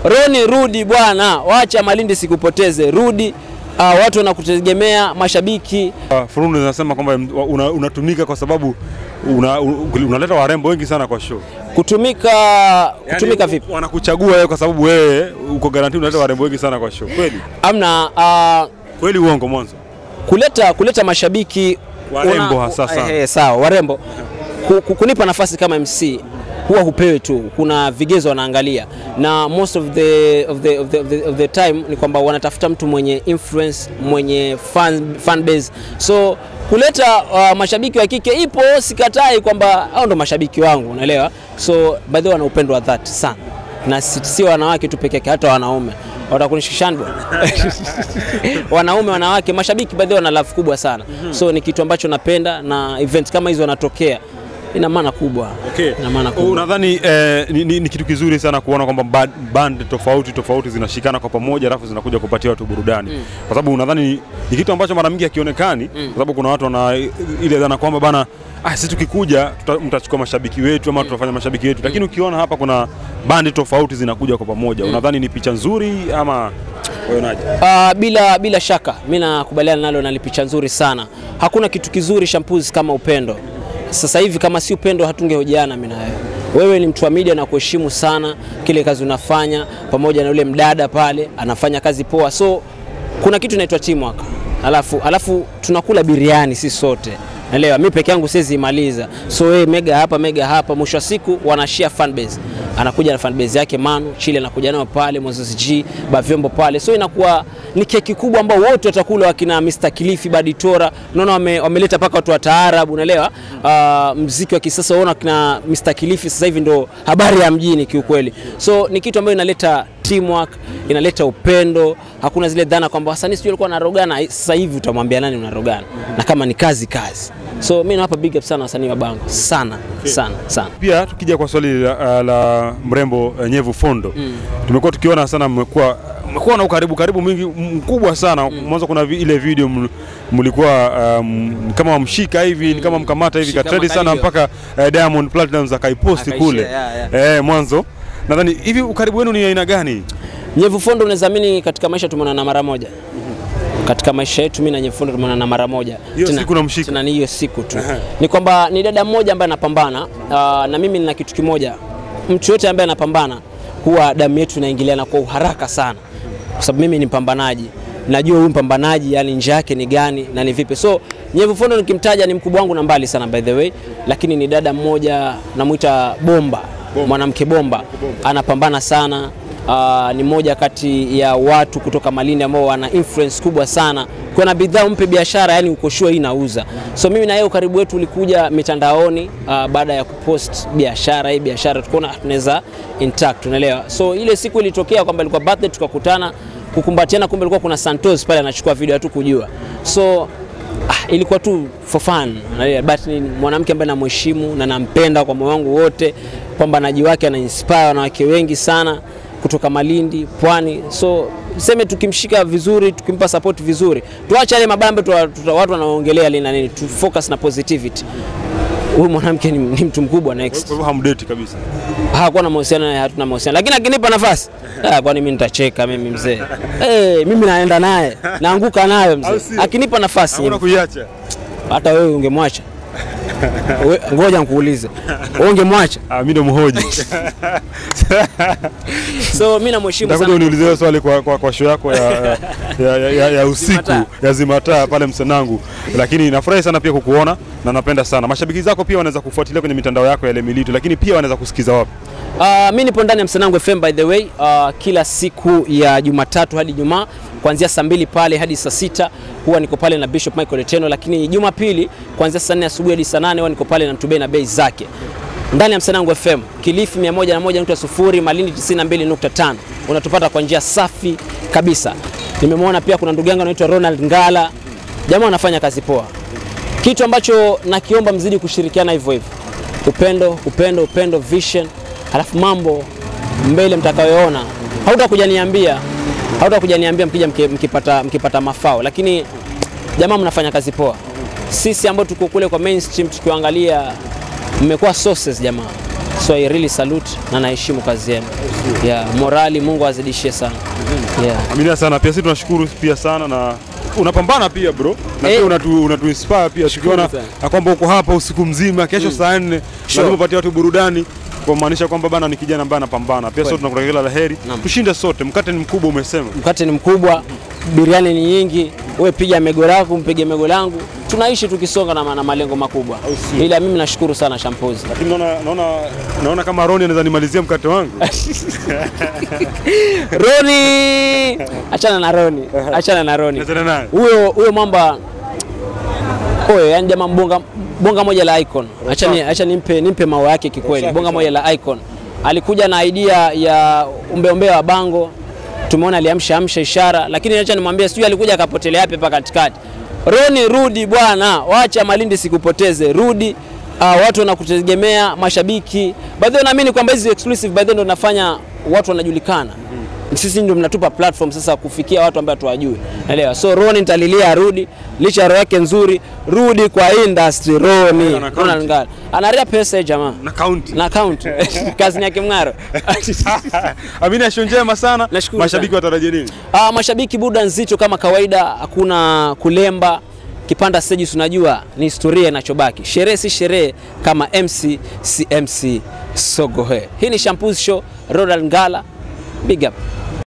Roni, rudi bwana, wacha Malindi sikupoteze, rudi. Uh, watu wanakutegemea, mashabiki Uh, Fununu zinasema kwamba una- unatumika kwa sababu una- unaleta warembo wengi sana kwa show. kutumika kutumika Yaani, vipi? Wanakuchagua wewe kwa sababu wewe uko guarantee unaleta warembo wengi sana kwa show. Kweli? Amna uh, Kweli uongo mwanzo? kuleta kuleta mashabiki Warembo hasa sana. eh, sawa warembo ku, ku, kunipa nafasi kama MC huwa hupewi tu, kuna vigezo wanaangalia, na most of the, of the, of the, of the, of the time ni kwamba wanatafuta mtu mwenye influence, mwenye fan, fan base. So kuleta uh, mashabiki wa kike ipo, sikatai kwamba hao ndo mashabiki wangu, unaelewa. So by the way wana upendo wa dhati sana, na si si wanawake tu peke yake, hata wanaume watakunishikishani bwana wanaume wanawake mashabiki baadhi wana love kubwa sana so ni kitu ambacho napenda na event kama hizo wanatokea ina maana kubwa Okay. ina maana kubwa Unadhani eh, ni, ni, ni kitu kizuri sana kuona kwamba ba- band tofauti tofauti zinashikana kwa pamoja alafu zinakuja kupatia watu burudani kwa sababu unadhani ni, ni kitu ambacho mara nyingi hakionekani kwa sababu kuna watu wana ile dhana kwamba bana ah, sisi tukikuja tuta, mtachukua mashabiki wetu ama tutafanya mashabiki wetu, lakini ukiona hapa kuna bandi tofauti zinakuja kwa pamoja, unadhani ni picha nzuri ama unaonaje? Uh, bila, bila shaka mi nakubaliana nalo na ni picha nzuri sana. Hakuna kitu kizuri shampuzi kama upendo. Sasa hivi kama si upendo hatungehojiana mimi na wewe. Wewe ni mtu wa media na kuheshimu sana kile kazi unafanya, pamoja na yule mdada pale anafanya kazi poa, so kuna kitu inaitwa teamwork. Alafu, alafu tunakula biriani sisi sote Naelewa, mi peke yangu siwezi imaliza. So wewe mega hapa mega hapa, mwisho wa siku wanashare fan base. Anakuja na fan base yake Manu, Chile anakuja nao pale, Moses G, Bavyombo pale. So inakuwa ni keki kubwa ambao wote watakula wakina Mr. Kilifi, Baditora. Unaona wame, wameleta paka watu wa taarabu, unaelewa? Uh, mziki wa kisasa unaona kina Mr. Kilifi sasa hivi ndo habari ya mjini kiukweli. So ni kitu ambayo inaleta teamwork, inaleta upendo. Hakuna zile dhana kwamba wasanii sijui walikuwa wanarogana. Sasa hivi utamwambia nani unarogana? Na kama ni kazi kazi. So mimi nawapa big up sana wasanii wa Bango sana sana sana. Pia tukija kwa swali la, la mrembo eh, Nyevu Fondo tumekuwa tukiona sana mmekuwa mmekuwa na ukaribu karibu mwingi mkubwa sana mwanzo. Kuna vi, ile video ml- mlikuwa um, kama wamshika hivi ni kama mkamata hivi Shika katredi sana makalio. mpaka eh, Diamond Platnumz akaiposti Akaishare, kule yeah, eh, mwanzo. Nadhani hivi ukaribu wenu ni aina gani? Nyevu Fondo unaweza amini katika maisha tumeonana mara moja. Katika maisha yetu mimi na Nyevu Fondo tumeonana mara moja. Hiyo Tena- siku namshika. Tena ni hiyo siku tu. Ni kwamba ni dada mmoja ambaye anapambana uh, na mimi nina kitu kimoja. Mtu yote ambaye anapambana huwa damu yetu inaingiliana kwa uharaka sana. Kwa sababu mimi ni mpambanaji. Najua huyu mpambanaji yani njia yake ni gani na ni vipi. So Nyevu Fondo nikimtaja ni mkubwa wangu na mbali sana by the way, lakini ni dada mmoja namuita Bomba, mwanamke bomba, anapambana sana. Uh, ni moja kati ya watu kutoka Malindi ambao wana influence kubwa sana. Kuna bidhaa mpe biashara, yani uko sure hii nauza. So mimi na yeye ukaribu wetu ulikuja mitandaoni uh, baada ya kupost biashara hii biashara, tukaona tunaweza intact, unaelewa. So ile siku ilitokea kwamba ilikuwa birthday, tukakutana kukumbatiana, kumbe ilikuwa kuna Santos pale anachukua video tu kujua. So ah, ilikuwa tu for fun, unaelewa. but ni mwanamke ambaye namheshimu na nampenda kwa moyo wangu wote. Pambanaji wake ana inspire wanawake wengi sana kutoka Malindi, Pwani. So seme tukimshika vizuri, tukimpa support vizuri, tuache yale mabambe tuwa- tuta- watu wanaongelea lina nini, tu focus na positivity. Huyu mwanamke ni, ni mtu mkubwa Kwa next. hivyo hamdeti kabisa. Hakuwa na mahusiano naye, hatuna mahusiano, lakini akinipa nafasi ah, kwani mimi nitacheka mimi mzee hey, mimi naenda naye naanguka nayo Au mzee, sio? akinipa nafasi Hakuna kuiacha. hata wewe ungemwacha? We- Ngoja nikuulize, wewe ungemwacha? Ah, mimi ndo mhoji. So mimi namheshimu Nitakuja sana. uniulize hiyo swali kwa, kwa, kwa show yako ya, ya, ya, ya, ya, ya usiku Zimataa. ya Zimataa pale Msanangu, lakini nafurahi sana pia kukuona na napenda sana. Mashabiki zako pia wanaweza kufuatilia kwenye mitandao yako ya Lemilito, lakini pia wanaweza kusikiza wapi? Uh, mi nipo ndani ya Msanangu FM by the way, uh, kila siku ya Jumatatu hadi Jumaa kuanzia saa mbili pale hadi saa sita huwa niko pale na Bishop Michael Eteno, lakini Jumapili kuanzia saa nne asubuhi hadi saa nane huwa niko pale na Mtubei na bei zake ndani ya Msanangu FM, Kilifi 101.0, Malindi 92.5. Unatupata kwa njia safi kabisa. Nimemwona pia kuna ndugu yangu anaitwa Ronald Ngala, jamaa anafanya kazi poa. Kitu ambacho nakiomba mzidi kushirikiana hivyo hivyo, upendo, upendo, upendo, vision, halafu mambo mbele mtakayoona, hautakuja niambia, hautakuja niambia mkija mki- mkipata, mkipata mafao, lakini jamaa mnafanya kazi poa. Sisi ambao tuko kule kwa mainstream tukiangalia, mmekuwa sources jamaa, So I really salute na naheshimu kazi yenu. Yeah, morali Mungu azidishie sana. Yeah. Aminia sana pia sisi tunashukuru pia sana na unapambana pia bro na Eh. pia unatu, unatu inspire pia tukiona sana. na kwamba uko hapa usiku mzima kesho saa nne Sure. lazima upatie watu burudani kwa maanisha kwamba bana ni kijana ambaye anapambana pia sote tunakutakia kila la heri Naam. tushinde sote mkate ni mkubwa umesema Mkate ni mkubwa, biriani ni nyingi, we piga mego lako, mpige mego langu, tunaishi tukisonga na, na malengo makubwa. sio? Ila mimi nashukuru sana Shampozi. lakini naona naona naona kama Roni anaweza nimalizia mkate wangu Roni, achana na Roni, achana na Roni. Nachana naye Huyo huyo mwamba oyo, yani jamaa bonga, bonga moja la icon. Acha ni, acha nimpe, nimpe maua yake kikweli. Safi Bonga sana. moja la icon alikuja na idea ya umbeombea wa bango, tumeona aliamsha amsha ishara, lakini acha nimwambie, sijui alikuja akapotelea yapi hapa katikati. Roni, rudi bwana, wacha Malindi sikupoteze, rudi. Uh, watu wanakutegemea, mashabiki. By the way, naamini kwamba hizi exclusive by the way ndo nafanya watu wanajulikana sisi ndio mnatupa platform sasa kufikia watu ambao tuwajui, naelewa. So Roni nitalilia arudi, licha ya roho yake nzuri, rudi kwa industry. Roni Ana Ronald Ngala anaria pesa hii jamaa na kaunti na account kazi ni yake mng'aro. Amina show njema sana Nashukuru mashabiki sana. watarajie nini Ah, mashabiki buda nzito kama kawaida, hakuna kulemba kipanda stage, unajua ni historia inachobaki. Sherehe si sherehe kama MC si MC Sogohe. Hii ni Shampoos Show, Ronald Ngala, big up.